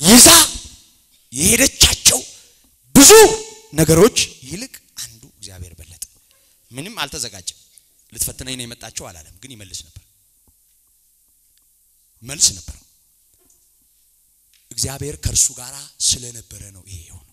ይዛ የሄደቻቸው ብዙ ነገሮች ይልቅ አንዱ እግዚአብሔር በለጠ። ምንም አልተዘጋጀም። ልትፈትነኝ ነው የመጣቸው አላለም፣ ግን ይመልስ ነበር። መልስ ነበረው። እግዚአብሔር ከእርሱ ጋር ስለነበረ ነው ይሄ የሆነው።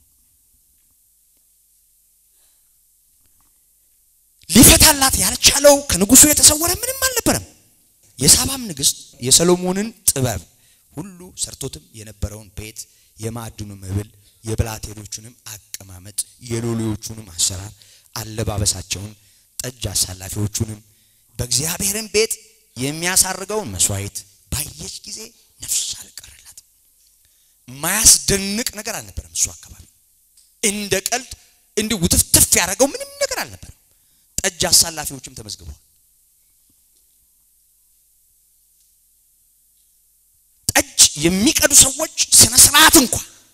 ሊፈታላት ያልቻለው ከንጉሱ የተሰወረ ምንም አልነበረም። የሳባም ንግስት የሰሎሞንን ጥበብ ሁሉ ሰርቶትም የነበረውን ቤት፣ የማዕድኑ መብል፣ የብላቴኖቹንም አቀማመጥ፣ የሎሌዎቹንም አሰራር፣ አለባበሳቸውን፣ ጠጅ አሳላፊዎቹንም በእግዚአብሔርን ቤት የሚያሳርገውን መስዋዕት ባየች ጊዜ ነፍስ አልቀረላትም። የማያስደንቅ ነገር አልነበረም። እሱ አካባቢ እንደ ቀልድ እንዲህ ውትፍትፍ ያደረገው ምንም ነገር አልነበረም። ጠጅ አሳላፊዎችም ተመዝግበዋል። ጠጅ የሚቀዱ ሰዎች ስነ ስርዓት እንኳ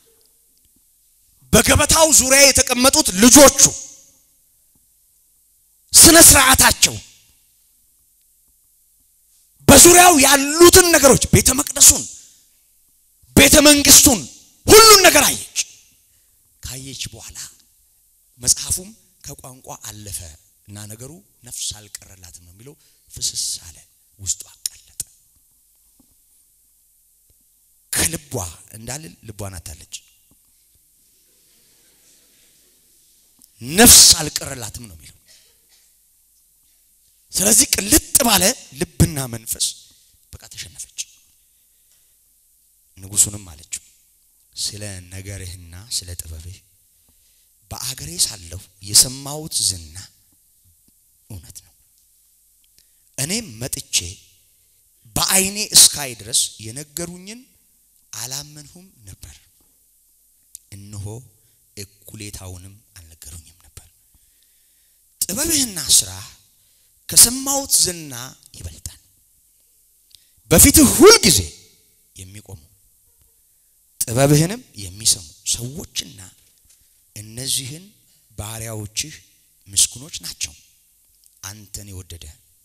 በገበታው ዙሪያ የተቀመጡት ልጆቹ ስነ ስርዓታቸው በዙሪያው ያሉትን ነገሮች ቤተ መቅደሱን፣ ቤተ መንግስቱን፣ ሁሉን ነገር አየች። ካየች በኋላ መጽሐፉም ከቋንቋ አለፈ እና ነገሩ ነፍስ አልቀረላትም ነው የሚለው። ፍስስ አለ፣ ውስጡ አቀለጠ። ከልቧ እንዳልል ልቧን አታለች። ነፍስ አልቀረላትም ነው የሚለው። ስለዚህ ቅልጥ ባለ ልብና መንፈስ በቃ ተሸነፈች። ንጉሱንም አለችው ስለ ነገርህና ስለ ጥበብህ በአገሬ ሳለሁ የሰማሁት ዝና እውነት ነው። እኔም መጥቼ በዓይኔ እስካይ ድረስ የነገሩኝን አላመንሁም ነበር። እነሆ እኩሌታውንም አልነገሩኝም ነበር። ጥበብህና ስራህ ከሰማሁት ዝና ይበልጣል። በፊትህ ሁል ጊዜ የሚቆሙ ጥበብህንም የሚሰሙ ሰዎችና እነዚህን ባሪያዎችህ ምስጉኖች ናቸው። አንተን የወደደ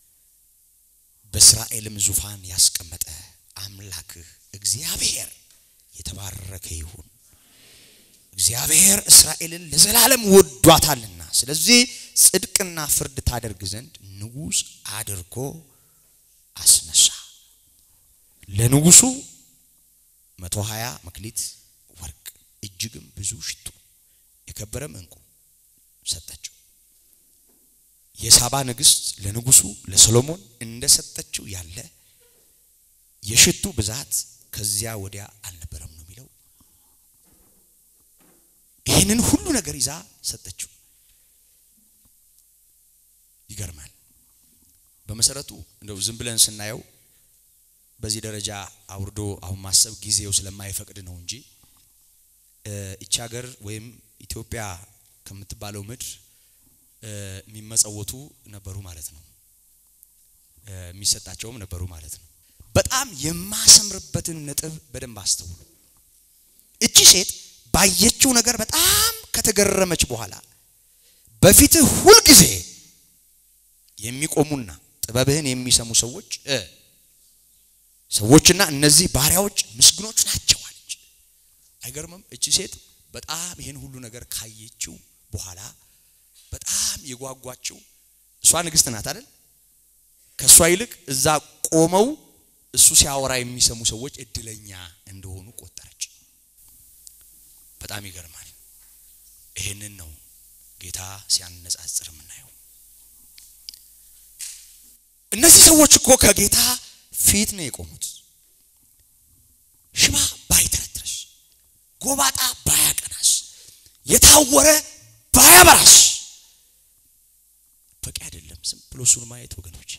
በእስራኤልም ዙፋን ያስቀመጠ አምላክህ እግዚአብሔር የተባረከ ይሁን። እግዚአብሔር እስራኤልን ለዘላለም ወዷታልና፣ ስለዚህ ጽድቅና ፍርድ ታደርግ ዘንድ ንጉሥ አድርጎ አስነሳ። ለንጉሱ መቶ ሀያ መክሊት ወርቅ እጅግም ብዙ ሽቱ የከበረም እንቁ ሰጠችው። የሳባ ንግስት ለንጉሱ ለሰሎሞን እንደሰጠችው ያለ የሽቱ ብዛት ከዚያ ወዲያ አልነበረም ነው የሚለው። ይህንን ሁሉ ነገር ይዛ ሰጠችው። ይገርማል። በመሰረቱ እንደው ዝም ብለን ስናየው በዚህ ደረጃ አውርዶ አሁን ማሰብ ጊዜው ስለማይፈቅድ ነው እንጂ እቺ ሀገር ወይም ኢትዮጵያ ከምትባለው ምድር የሚመጸወቱ ነበሩ ማለት ነው። የሚሰጣቸውም ነበሩ ማለት ነው። በጣም የማሰምርበትን ነጥብ በደንብ አስተውሉ። እቺ ሴት ባየችው ነገር በጣም ከተገረመች በኋላ በፊትህ ሁልጊዜ የሚቆሙና ጥበብህን የሚሰሙ ሰዎች ሰዎችና እነዚህ ባሪያዎች ምስጉኖች ናቸው አለች። አይገርምም? እቺ ሴት በጣም ይህን ሁሉ ነገር ካየችው በኋላ በጣም የጓጓችው እሷ ንግስት ናት አይደል? ከእሷ ይልቅ እዛ ቆመው እሱ ሲያወራ የሚሰሙ ሰዎች እድለኛ እንደሆኑ ቆጠረች። በጣም ይገርማል። ይህንን ነው ጌታ ሲያነጻጽር የምናየው። እነዚህ ሰዎች እኮ ከጌታ ፊት ነው የቆሙት። ሽባ ባይተረትረስ፣ ጎባጣ ባያቀናስ፣ የታወረ ባያበራስ በቂ አይደለም። ዝም ብሎ እሱን ማየት ወገኖች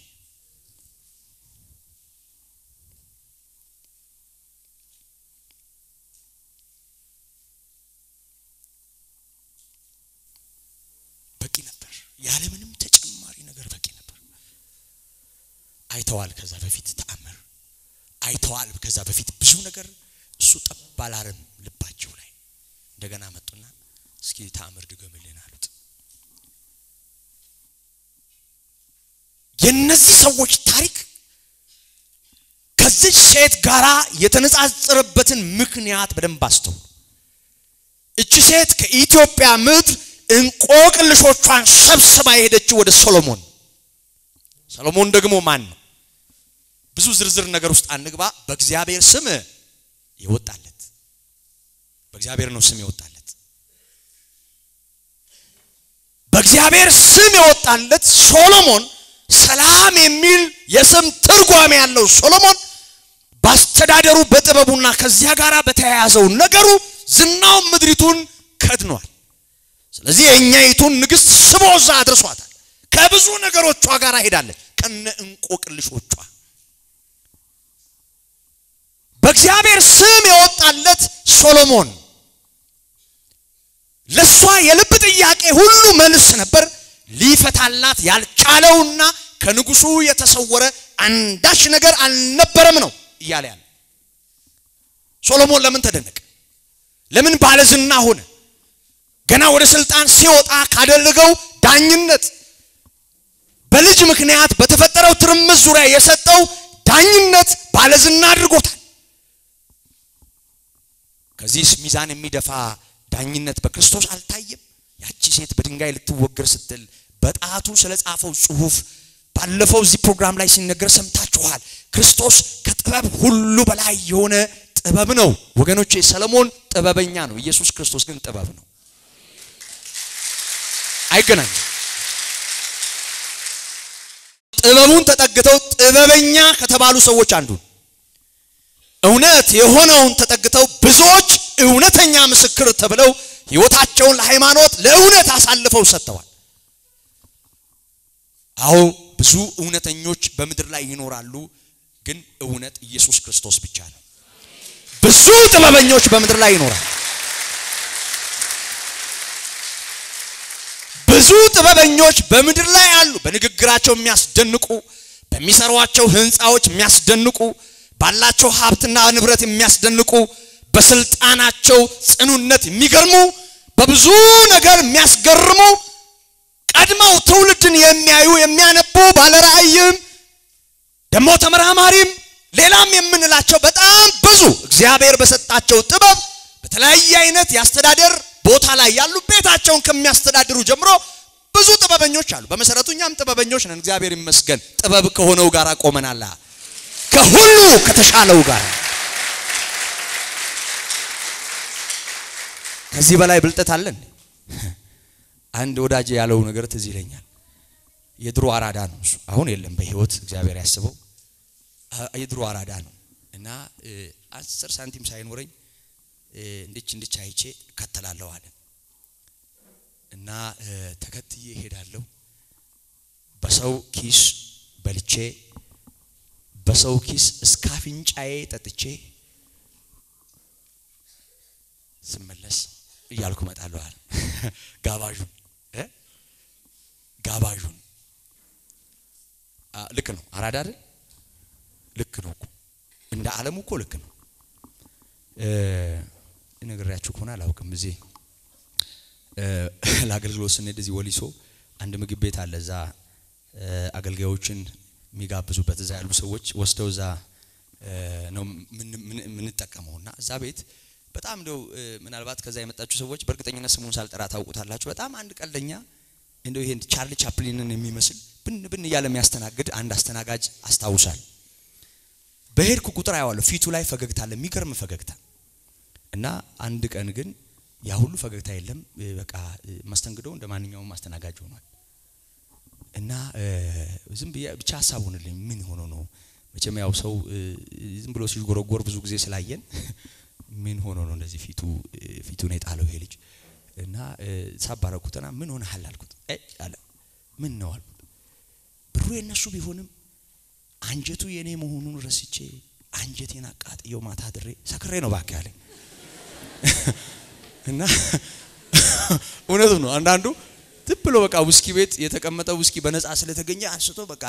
በቂ ነበር። ያለምንም ተጨማሪ ነገር በቂ ነበር። አይተዋል። ከዛ በፊት ተአምር አይተዋል። ከዛ በፊት ብዙ ነገር እሱ ጠብ አላለም ልባቸው ላይ። እንደገና መጡና እስኪ ተአምር ድገምልን አሉት። የነዚህ ሰዎች ታሪክ ከዚች ሴት ጋር የተነጻጸረበትን ምክንያት በደንብ አስተውሉ። እቺ ሴት ከኢትዮጵያ ምድር እንቆቅልሾቿን ሰብስባ የሄደችው ወደ ሶሎሞን። ሰሎሞን ደግሞ ማን ነው? ብዙ ዝርዝር ነገር ውስጥ አንግባ። በእግዚአብሔር ስም የወጣለት በእግዚአብሔር ነው ስም የወጣለት በእግዚአብሔር ስም የወጣለት ሶሎሞን ሰላም የሚል የስም ትርጓሜ ያለው ሶሎሞን በአስተዳደሩ በጥበቡና ከዚያ ጋር በተያያዘው ነገሩ ዝናው ምድሪቱን ከድኗል። ስለዚህ የእኛይቱን ንግሥት ስቦ እዛ አድርሷታል። ከብዙ ነገሮቿ ጋር ሄዳለች፣ ከነ እንቆቅልሾቿ። በእግዚአብሔር ስም የወጣለት ሶሎሞን ለእሷ የልብ ጥያቄ ሁሉ መልስ ነበር። ሊፈታላት ያልቻለውና ከንጉሱ የተሰወረ አንዳች ነገር አልነበረም ነው እያለ ያለ ሶሎሞን ለምን ተደነቀ? ለምን ባለዝና ሆነ? ገና ወደ ስልጣን ሲወጣ ካደረገው ዳኝነት በልጅ ምክንያት በተፈጠረው ትርምስ ዙሪያ የሰጠው ዳኝነት ባለዝና አድርጎታል። ከዚህ ሚዛን የሚደፋ ዳኝነት በክርስቶስ አልታየም። ያቺ ሴት በድንጋይ ልትወገር ስትል በጣቱ ስለ ጻፈው ጽሑፍ ባለፈው እዚህ ፕሮግራም ላይ ሲነገር ሰምታችኋል። ክርስቶስ ከጥበብ ሁሉ በላይ የሆነ ጥበብ ነው ወገኖቼ። ሰለሞን ጥበበኛ ነው፣ ኢየሱስ ክርስቶስ ግን ጥበብ ነው። አይገናኝም። ጥበቡን ተጠግተው ጥበበኛ ከተባሉ ሰዎች አንዱ እውነት የሆነውን ተጠግተው ብዙዎች እውነተኛ ምስክር ተብለው ሕይወታቸውን ለሃይማኖት ለእውነት አሳልፈው ሰጥተዋል። አዎ ብዙ እውነተኞች በምድር ላይ ይኖራሉ፣ ግን እውነት ኢየሱስ ክርስቶስ ብቻ ነው። ብዙ ጥበበኞች በምድር ላይ ይኖራሉ። ብዙ ጥበበኞች በምድር ላይ አሉ። በንግግራቸው የሚያስደንቁ፣ በሚሰሯቸው ህንፃዎች የሚያስደንቁ፣ ባላቸው ሀብትና ንብረት የሚያስደንቁ፣ በስልጣናቸው ጽኑነት የሚገርሙ፣ በብዙ ነገር የሚያስገርሙ ቀድመው ትውልድን የሚያዩ የሚያነቡ ባለራእይም ደግሞ ተመራማሪም ሌላም የምንላቸው በጣም ብዙ እግዚአብሔር በሰጣቸው ጥበብ በተለያየ አይነት የአስተዳደር ቦታ ላይ ያሉ ቤታቸውን ከሚያስተዳድሩ ጀምሮ ብዙ ጥበበኞች አሉ። በመሰረቱ እኛም ጥበበኞች ነን፣ እግዚአብሔር ይመስገን። ጥበብ ከሆነው ጋር ቆመናል፣ ከሁሉ ከተሻለው ጋር። ከዚህ በላይ ብልጠት አለን? አንድ ወዳጅ ያለው ነገር ትዝ ይለኛል። የድሮ አራዳ ነው እሱ፣ አሁን የለም በህይወት እግዚአብሔር ያስበው። የድሮ አራዳ ነው እና አስር ሳንቲም ሳይኖረኝ እንድች እንድች አይቼ እከተላለሁ አለ እና ተከትዬ እሄዳለሁ። በሰው ኪስ በልቼ በሰው ኪስ እስከ አፍንጫዬ ጠጥቼ ስመለስ እያልኩ እመጣለሁ አለ ጋባዡን ጋባዡን ልክ ነው። አራዳ አይደል? ልክ ነው እኮ እንደ ዓለሙ እኮ ልክ ነው። ነግሬያችሁ ከሆነ አላውቅም። እዚህ ለአገልግሎት ስንሄድ እዚህ ወሊሶ አንድ ምግብ ቤት አለ። እዛ አገልጋዮችን የሚጋብዙበት እዛ ያሉ ሰዎች ወስደው እዛ ነው የምንጠቀመው እና እዛ ቤት በጣም እንደው ምናልባት ከዛ የመጣችሁ ሰዎች በእርግጠኝነት ስሙን ሳልጠራ ታውቁታላችሁ። በጣም አንድ ቀልደኛ እንደው ይሄን ቻርሊ ቻፕሊንን የሚመስል ብን ብን እያለ የሚያስተናግድ አንድ አስተናጋጅ አስታውሳል። በሄድኩ ቁጥር አየዋለሁ። ፊቱ ላይ ፈገግታ አለ፣ የሚገርም ፈገግታ እና አንድ ቀን ግን ያ ሁሉ ፈገግታ የለም። በቃ መስተንግዶው እንደ ማንኛውም አስተናጋጅ ሆኗል። እና ዝም ብዬ ብቻ ሀሳብ ሆንልኝ። ምን ሆኖ ነው? መቼም ያው ሰው ዝም ብሎ ሲጎረጎር ብዙ ጊዜ ስላየን ምን ሆኖ ነው እንደዚህ ፊቱ ፊቱን የጣለው ይሄ ልጅ? እና ሳባረኩትና ምን ሆነሃል አልኩት። አለ ምን ነው አልኩት። ብሩ የነሱ ቢሆንም አንጀቱ የኔ መሆኑን ረስቼ አንጀቴን አቃጥየው ማታ ድሬ ሰክሬ ነው ባክ ያለኝ። እና እውነቱ ነው። አንዳንዱ ዝም ብሎ በቃ ውስኪ ቤት የተቀመጠ ውስኪ በነፃ ስለተገኘ አንስቶ በቃ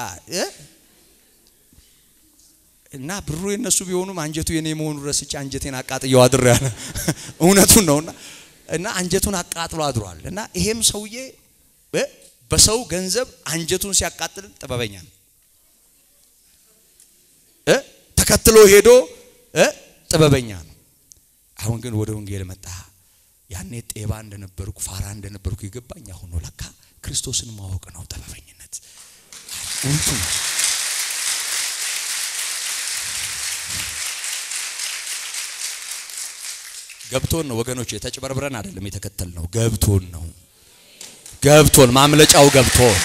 እና ብሩ የነሱ ቢሆኑም አንጀቱ የኔ መሆኑን ረስቼ አንጀቴን አቃጥየው አድሬ ያለ እውነቱን ነውና እና አንጀቱን አቃጥሎ አድሯል። እና ይሄም ሰውዬ በሰው ገንዘብ አንጀቱን ሲያቃጥል ጥበበኛ ነው። ተከትሎ ሄዶ እ ጥበበኛ ነው። አሁን ግን ወደ ወንጌል መጣ። ያኔ ጤባ እንደነበርኩ ፋራ እንደነበርኩ የገባኝ አሁን ነው። ለካ ክርስቶስን ማወቅ ነው ጥበበኝነት። እውነቱ ነው። ገብቶን ነው ወገኖች፣ የተጭበርብረን አይደለም የተከተል ነው። ገብቶን ነው ገብቶን ማምለጫው ገብቶን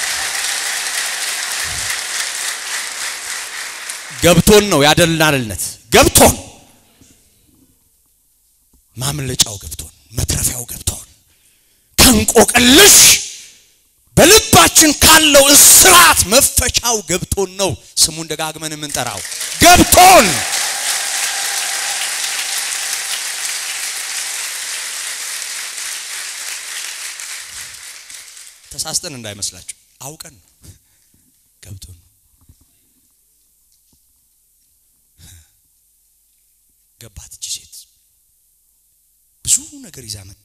ገብቶን ነው ያደልናልነት ገብቶን ማምለጫው ገብቶን መትረፊያው ገብቶን ከእንቆቅልሽ በልባችን ካለው እስራት መፈቻው ገብቶን ነው ስሙን ደጋግመን የምንጠራው ገብቶን ተሳስተን እንዳይመስላችሁ አውቀን ነው ገብቶን ነው ገባት እቺ ሴት ብዙ ነገር ይዛ መጣ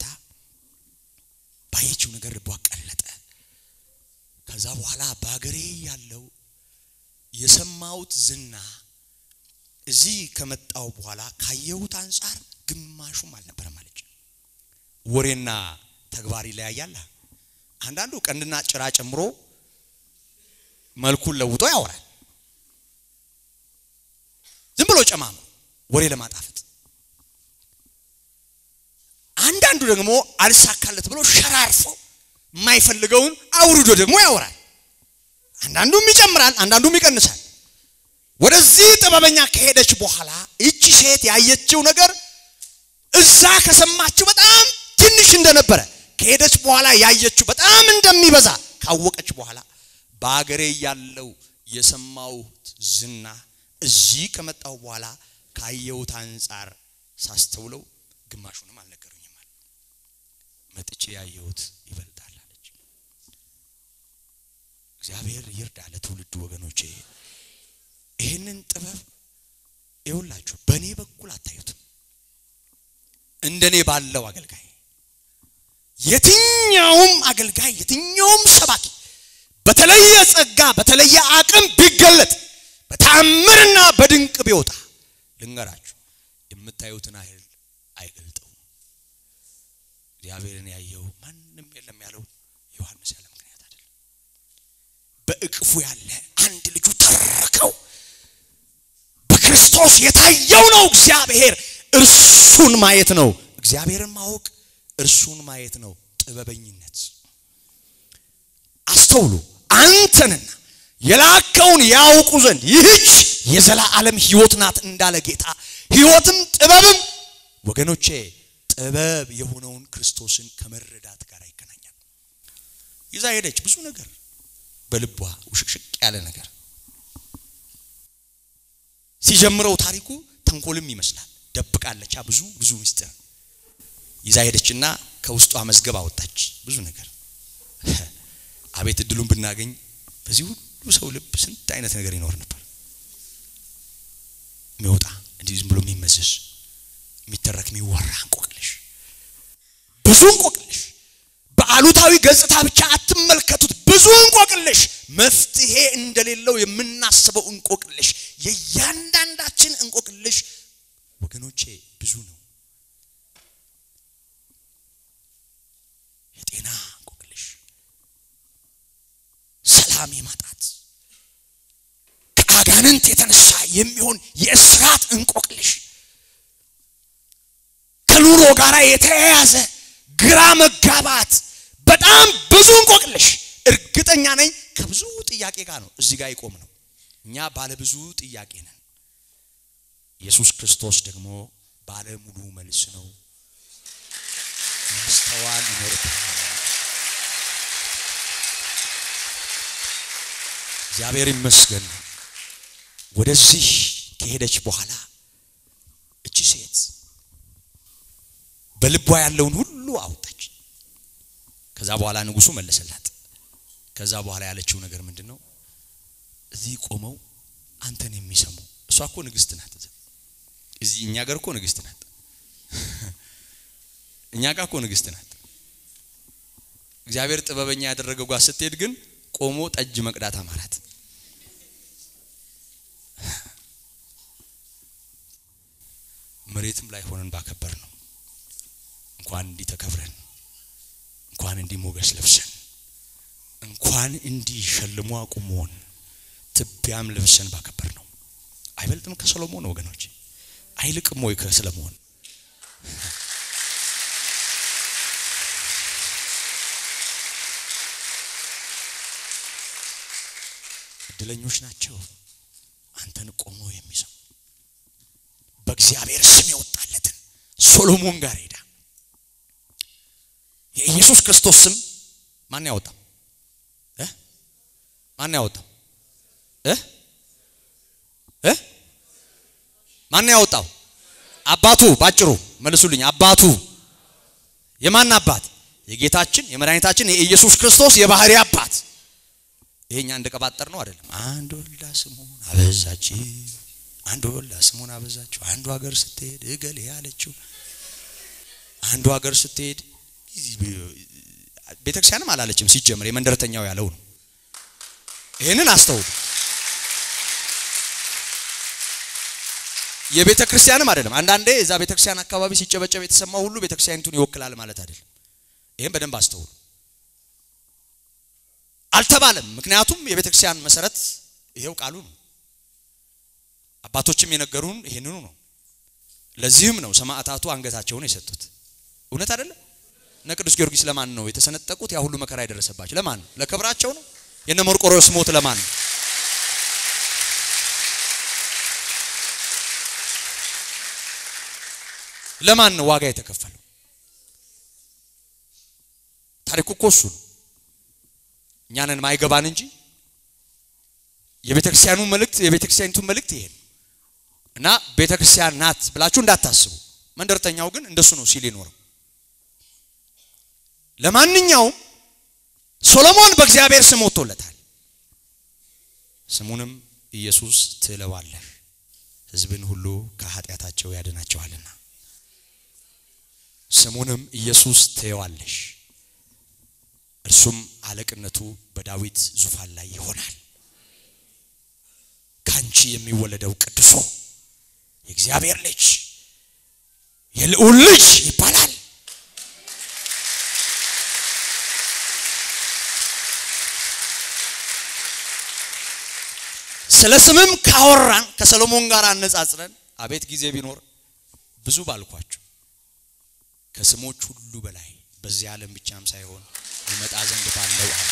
ባየችው ነገር ልቧ ቀለጠ ከዛ በኋላ በሀገሬ ያለው የሰማሁት ዝና እዚህ ከመጣው በኋላ ካየሁት አንጻር ግማሹም አልነበረም አለች ወሬና ተግባር ይለያያል አንዳንዱ ቀንድና ጭራ ጨምሮ መልኩን ለውጦ ያወራል ዝም ብሎ ጨማምሮ ወሬ ለማጣፈጥ አንዳንዱ ደግሞ አልሳካለት ብሎ ሸራርፎ የማይፈልገውን አውርዶ ደግሞ ያወራል አንዳንዱም ይጨምራል አንዳንዱም ይቀንሳል ወደዚህ ጥበበኛ ከሄደች በኋላ ይቺ ሴት ያየችው ነገር እዛ ከሰማችው በጣም ትንሽ እንደነበረ ከሄደች በኋላ ያየችው በጣም እንደሚበዛ ካወቀች በኋላ በአገሬ ያለው የሰማሁት ዝና እዚህ ከመጣው በኋላ ካየሁት አንጻር ሳስተውለው ግማሹንም አልነገሩኝም አለ መጥቼ ያየሁት ይበልጣል አለች እግዚአብሔር ይርዳ ለትውልዱ ወገኖቼ ይህንን ጥበብ ይውላችሁ በእኔ በኩል አታዩትም እንደኔ ባለው አገልጋይ የትኛውም አገልጋይ የትኛውም ሰባኪ በተለየ ጸጋ በተለየ አቅም ቢገለጥ በታምርና በድንቅ ቢወጣ ልንገራችሁ የምታዩትን አይል አይገልጠውም እግዚአብሔርን ያየው ማንም የለም ያለው ዮሐንስ ያለ ምክንያት አይደለም በእቅፉ ያለ አንድ ልጁ ተረከው በክርስቶስ የታየው ነው እግዚአብሔር እርሱን ማየት ነው እግዚአብሔርን ማወቅ እርሱን ማየት ነው ጥበበኝነት አስተውሉ አንተንና የላከውን ያውቁ ዘንድ ይህች የዘላለም ህይወት ናት እንዳለ ጌታ ህይወትም ጥበብም ወገኖቼ ጥበብ የሆነውን ክርስቶስን ከመረዳት ጋር ይገናኛል ይዛ ሄደች ብዙ ነገር በልቧ ውሽቅሽቅ ያለ ነገር ሲጀምረው ታሪኩ ተንኮልም ይመስላል ደብቃለቻ ብዙ ብዙ ምስጢር ይዛ ሄደችና ከውስጧ መዝገብ አወጣች ብዙ ነገር አቤት እድሉን ብናገኝ በዚህ ሁሉ ሰው ልብ ስንት አይነት ነገር ይኖር ነበር የሚወጣ እንዲህ ዝም ብሎ የሚመዘዝ የሚተረክ የሚወራ እንቆቅልሽ ብዙ እንቆቅልሽ በአሉታዊ ገጽታ ብቻ አትመልከቱት ብዙ እንቆቅልሽ መፍትሄ እንደሌለው የምናስበው እንቆቅልሽ የእያንዳንዳችን እንቆቅልሽ ወገኖቼ ብዙ ነው የጤና እንቆቅልሽ ሰላም የማጣት ከአጋንንት የተነሳ የሚሆን የእስራት እንቆቅልሽ ከኑሮ ጋር የተያያዘ ግራ መጋባት በጣም ብዙ እንቆቅልሽ እርግጠኛ ነኝ ከብዙ ጥያቄ ጋር ነው እዚህ ጋር ይቆም ነው እኛ ባለ ብዙ ጥያቄ ነን ኢየሱስ ክርስቶስ ደግሞ ባለ ሙሉ መልስ ነው ማስተዋል ይኖርብናል እግዚአብሔር ይመስገን ወደዚህ ከሄደች በኋላ እቺ ሴት በልቧ ያለውን ሁሉ አወጣች ከዛ በኋላ ንጉሱ መለሰላት ከዛ በኋላ ያለችው ነገር ምንድን ነው እዚህ ቆመው አንተን የሚሰሙ እሷ እኮ ንግስት ናት እዚህ እኛ ጋር እኮ ንግስት ናት እኛ ጋር እኮ ንግስት ናት እግዚአብሔር ጥበበኛ ያደረገው ጋር ስትሄድ ግን ቆሞ ጠጅ መቅዳት አማራት መሬትም ላይ ሆነን ባከበር ነው። እንኳን እንዲህ ተከብረን እንኳን እንዲህ ሞገስ ለብሰን እንኳን እንዲህ ሸልሞ አቁሞን ትቢያም ለብሰን ባከበር ነው። አይበልጥም ከሰሎሞን ወገኖች? አይልቅም ወይ ከሰሎሞን? እድለኞች ናቸው አንተን ቆሞ የሚሰሙ በእግዚአብሔር ስም የወጣለትን ሶሎሞን ጋር ሄዳ የኢየሱስ ክርስቶስ ስም ማን ያወጣው እ ማን ያወጣው እ እ ማን ያወጣው አባቱ ባጭሩ መልሱልኝ አባቱ የማን አባት የጌታችን የመድኃኒታችን የኢየሱስ ክርስቶስ የባህሪ አባት ይሄኛ እንደቀባጠር ነው አይደለም አንድ ወልዳ ስሙን አበዛች አንድ ወልዳ ስሙን አበዛችው አንዱ ሀገር ስትሄድ እገሌ ያለችው አንዱ ሀገር ስትሄድ ቤተክርስቲያንም አላለችም ሲጀምር የመንደረተኛው ያለው ነው ይህንን አስተውሉ የቤተ ክርስቲያንም አይደለም አንዳንዴ እዛ ቤተ ክርስቲያን አካባቢ ሲጨበጨብ የተሰማው ሁሉ ቤተ ክርስቲያኒቱን ይወክላል ማለት አይደለም ይህም በደንብ አስተውሉ አልተባለም ምክንያቱም የቤተ ክርስቲያን መሰረት ይሄው ቃሉ ነው አባቶችም የነገሩን ይሄንኑ ነው ለዚህም ነው ሰማዕታቱ አንገታቸውን የሰጡት እውነት አይደለም እነ ቅዱስ ጊዮርጊስ ለማን ነው የተሰነጠቁት ያ ሁሉ መከራ የደረሰባቸው ለማን ነው ለክብራቸው ነው የነ መርቆሬዎስ ሞት ለማን ነው ለማን ነው ዋጋ የተከፈለው ታሪኩ እኮ እሱ ነው እኛንን ማይገባን እንጂ የቤተክርስቲያኑ መልእክት የቤተክርስቲያኒቱ መልእክት ይሄ ነው እና ቤተክርስቲያን ናት ብላችሁ እንዳታስቡ መንደርተኛው ግን እንደሱ ነው ሲል ይኖረው ለማንኛውም ሶሎሞን በእግዚአብሔር ስም ወጥቶለታል ስሙንም ኢየሱስ ትለዋለህ ህዝብን ሁሉ ከኃጢአታቸው ያድናቸዋልና ስሙንም ኢየሱስ ትየዋለሽ እርሱም አለቅነቱ በዳዊት ዙፋን ላይ ይሆናል ካንቺ የሚወለደው ቅዱሱ የእግዚአብሔር ልጅ የልዑል ልጅ ይባላል ስለ ስምም ካወራን ከሰሎሞን ጋር አነጻጽረን አቤት ጊዜ ቢኖር ብዙ ባልኳቸው ከስሞች ሁሉ በላይ በዚህ ዓለም ብቻም ሳይሆን ይመጣ ዘንድ ባለው ዓለም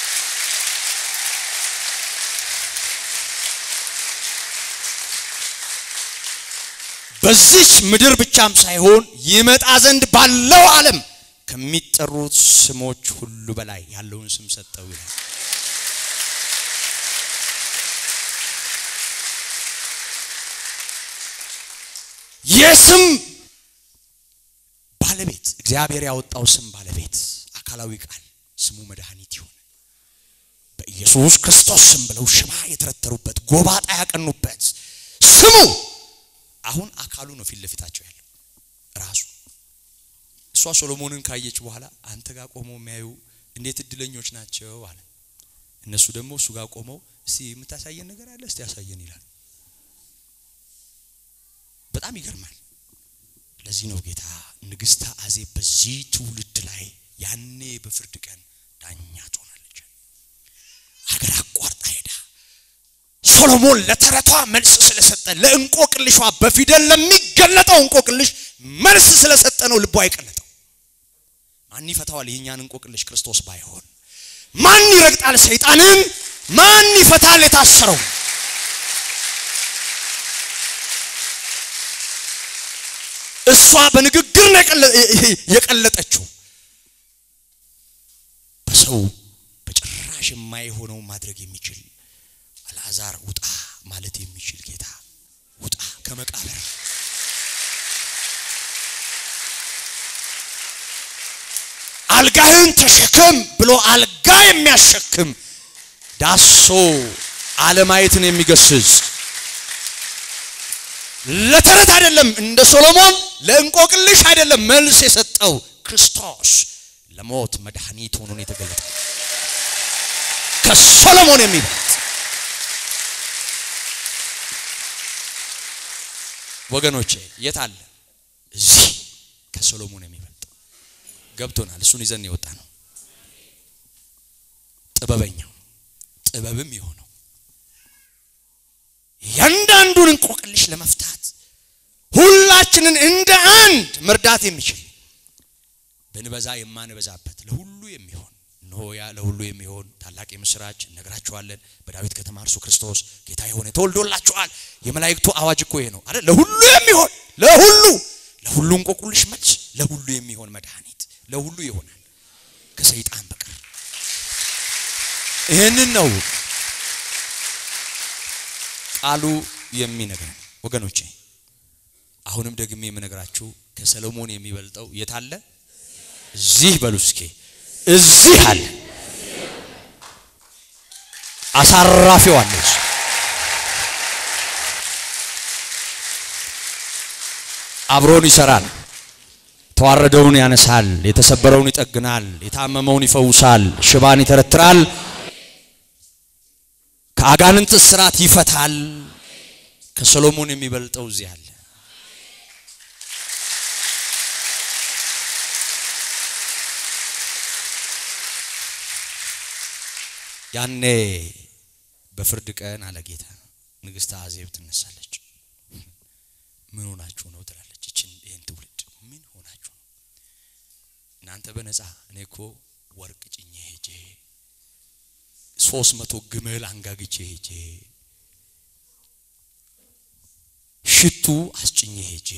በዚች ምድር ብቻም ሳይሆን ይመጣ ዘንድ ባለው ዓለም ከሚጠሩት ስሞች ሁሉ በላይ ያለውን ስም ሰጠው ይላል። የስም ባለቤት እግዚአብሔር ያወጣው ስም ባለቤት አካላዊ ቃል ስሙ መድኃኒት ይሁን በኢየሱስ ክርስቶስ ስም ብለው ሽባ የተረተሩበት ጎባጣ ያቀኑበት ስሙ አሁን አካሉ ነው ፊት ለፊታቸው ያለው ራሱ እሷ ሶሎሞንን ካየች በኋላ አንተ ጋር ቆመው የሚያዩ እንዴት እድለኞች ናቸው አለ እነሱ ደግሞ እሱ ጋር ቆመው እስቲ የምታሳየን ነገር አለ እስቲ ያሳየን ይላል በጣም ይገርማል ለዚህ ነው ጌታ ንግስተ አዜብ በዚህ ትውልድ ላይ ያኔ በፍርድ ቀን ዳኛ ትሆናለች ሀገር አቋርጣ ሄዳ ሶሎሞን ለተረቷ መልስ ስለሰጠ ለእንቆቅልሿ በፊደል ለሚገለጠው እንቆቅልሽ መልስ ስለሰጠ ነው ልቧ አይቀለጠው ማን ይፈታዋል ይህኛን እንቆቅልሽ ክርስቶስ ባይሆን ማን ይረግጣል ሰይጣንን ማን ይፈታል የታሰረው እሷ በንግግር ነው የቀለጠችው በሰው በጭራሽ የማይሆነው ማድረግ የሚችል አልዓዛር ውጣ ማለት የሚችል ጌታ ውጣ ከመቃብር አልጋህን ተሸከም ብሎ አልጋ የሚያሸክም ዳሶ አለማየትን የሚገስጽ ለተረት አይደለም እንደ ሶሎሞን ለእንቆቅልሽ አይደለም መልስ የሰጠው ክርስቶስ ለሞት መድኃኒት ሆኖ የተገለጠ ከሶሎሞን የሚበልጥ ወገኖቼ የት አለ እዚህ ከሰሎሞን የሚበልጠው ገብቶናል። እሱን ይዘን የወጣ ነው። ጥበበኛው ጥበብም የሆነው እያንዳንዱን እንቆቅልሽ ለመፍታት ሁላችንን እንደ አንድ መርዳት የሚችል ብንበዛ የማንበዛበት ለሁሉ የሚሆን እነሆ ያ ለሁሉ የሚሆን ታላቅ የምስራች እነግራችኋለን። በዳዊት ከተማ እርሱ ክርስቶስ ጌታ የሆነ ተወልዶላችኋል። የመላእክቱ አዋጅ እኮ ይሄ ነው አይደል? ለሁሉ የሚሆን ለሁሉ ለሁሉ እንቆቅልሽ መልስ፣ ለሁሉ የሚሆን መድኃኒት ለሁሉ ይሆናል ከሰይጣን በቀር። ይህንን ነው ቃሉ የሚነግረን ወገኖቼ። አሁንም ደግሜ የምነግራችሁ ከሰሎሞን የሚበልጠው የት አለ? እዚህ በሉ እስኪ እዚህ አለ። አሳራፊው አለ። አብሮን ይሰራል። ተዋረደውን ያነሳል፣ የተሰበረውን ይጠግናል፣ የታመመውን ይፈውሳል፣ ሽባን ይተረትራል፣ ከአጋንንት እስራት ይፈታል። ከሰሎሞን የሚበልጠው እዚህ አለ። ያኔ በፍርድ ቀን አለ ጌታ ንግሥት አዜብ ትነሳለች። ምን ሆናችሁ ነው ትላለች። ይችን ይህን ትውልድ ምን ሆናችሁ ነው እናንተ በነፃ እኔ እኮ ወርቅ ጭኜ ሄጄ ሶስት መቶ ግመል አንጋግቼ ሄጄ ሽቱ አስጭኜ ሄጄ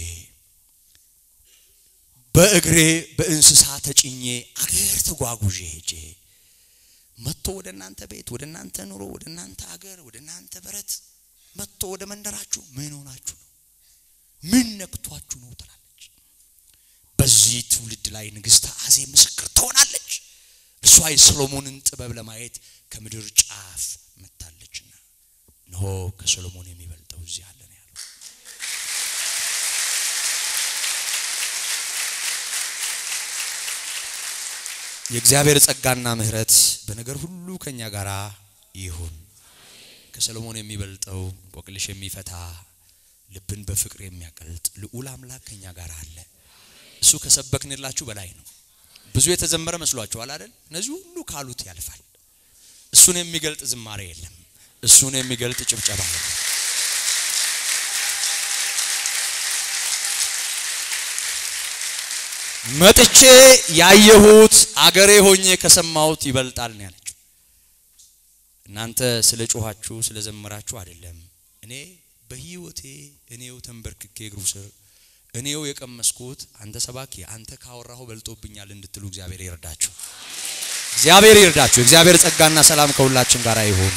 በእግሬ በእንስሳ ተጭኜ አገር ተጓጉዤ ሄጄ መጥቶ ወደ እናንተ ቤት ወደ እናንተ ኑሮ ወደ እናንተ አገር ወደ እናንተ በረት መጥቶ ወደ መንደራችሁ ምን ሆናችሁ ነው? ምን ነክቷችሁ ነው ትላለች። በዚህ ትውልድ ላይ ንግሥተ አዜብ ምስክር ትሆናለች። እርሷ የሰሎሞንን ጥበብ ለማየት ከምድር ጫፍ መጥታለችና እነሆ ከሰሎሞን የሚበልጠው እዚህ አለ ነው ያለው። የእግዚአብሔር ጸጋና ምሕረት በነገር ሁሉ ከኛ ጋር ይሁን። ከሰሎሞን የሚበልጠው እንቆቅልሽ የሚፈታ ልብን በፍቅር የሚያቀልጥ ልዑል አምላክ ከኛ ጋር አለ። እሱ ከሰበክንላችሁ በላይ ነው። ብዙ የተዘመረ መስሏችኋል አይደል? እነዚህ ሁሉ ካሉት ያልፋል። እሱን የሚገልጥ ዝማሬ የለም። እሱን የሚገልጥ ጭብጨባ የለም። መጥቼ ያየሁት አገሬ ሆኜ ከሰማሁት ይበልጣል ነው ያለችው። እናንተ ስለ ጮኋችሁ ስለ ዘመራችሁ አይደለም። እኔ በህይወቴ እኔው ተንበርክኬ እግሩ ስር እኔው የቀመስኩት አንተ ሰባኪ አንተ ካወራሁ በልጦብኛል እንድትሉ እግዚአብሔር ይርዳችሁ። እግዚአብሔር ይርዳችሁ። እግዚአብሔር ጸጋና ሰላም ከሁላችን ጋር ይሁን።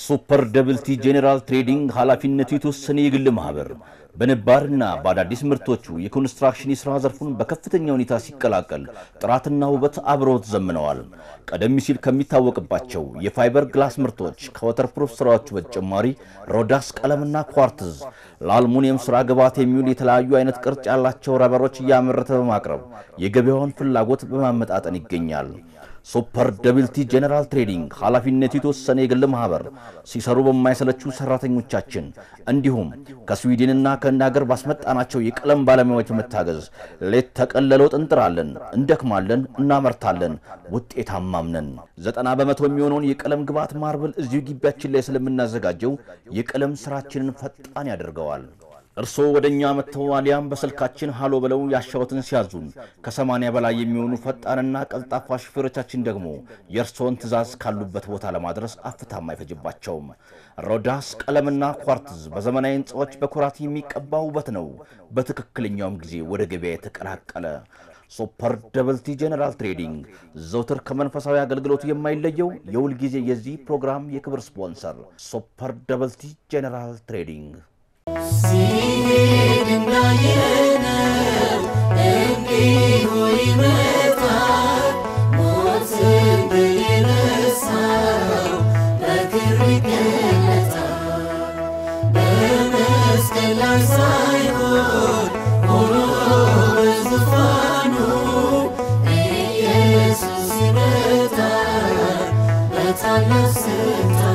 ሱፐር ደብልቲ ጄኔራል ትሬዲንግ ኃላፊነቱ የተወሰነ የግል ማህበር በነባርና በአዳዲስ ምርቶቹ የኮንስትራክሽን የሥራ ዘርፉን በከፍተኛ ሁኔታ ሲቀላቀል ጥራትና ውበት አብረውት ዘምነዋል። ቀደም ሲል ከሚታወቅባቸው የፋይበር ግላስ ምርቶች ከወተርፕሩፍ ስራዎቹ በተጨማሪ ሮዳስ ቀለምና ኳርትዝ ለአልሙኒየም ስራ ግብዓት የሚውል የተለያዩ አይነት ቅርጽ ያላቸው ረበሮች እያመረተ በማቅረብ የገበያውን ፍላጎት በማመጣጠን ይገኛል። ሱፐር ደብልቲ ጄኔራል ትሬዲንግ ኃላፊነቱ የተወሰነ የግል ማህበር ሲሰሩ በማይሰለቹ ሰራተኞቻችን እንዲሁም ከስዊድንና ከህንድ ሀገር ባስመጣናቸው የቀለም ባለሙያዎች በመታገዝ ሌት ተቀን ለለውጥ እንጥራለን፣ እንደክማለን፣ እናመርታለን፣ ውጤታማም ነን። ዘጠና በመቶ የሚሆነውን የቀለም ግብዓት ማርብል እዚሁ ግቢያችን ላይ ስለምናዘጋጀው የቀለም ስራችንን ፈጣን ያደርገዋል። እርስዎ ወደ እኛ መጥተው አሊያም በስልካችን ሃሎ ብለው ያሻወትን ሲያዙን ከሰማንያ በላይ የሚሆኑ ፈጣንና ቀልጣፋ ሹፌሮቻችን ደግሞ የእርስዎን ትዕዛዝ ካሉበት ቦታ ለማድረስ አፍታም አይፈጅባቸውም። ሮዳስ ቀለምና ኳርትዝ በዘመናዊ ህንፃዎች በኩራት የሚቀባ ውበት ነው። በትክክለኛውም ጊዜ ወደ ገበያ የተቀላቀለ ሱፐር ደብልቲ ጄኔራል ትሬዲንግ ዘውትር ከመንፈሳዊ አገልግሎቱ የማይለየው የሁል ጊዜ የዚህ ፕሮግራም የክብር ስፖንሰር ሱፐር ደብልቲ ጄኔራል ትሬዲንግ ሲሄድ እንዳየነው እንዲሁ ይመጣል። ሞትን ድል የነሳው በክብር ይገለጣል። በመስቀል ላይ ሳይሆን ሆኖ በዙፋኑ ኢየሱስ ይመጣል በታላቅ ስልጣን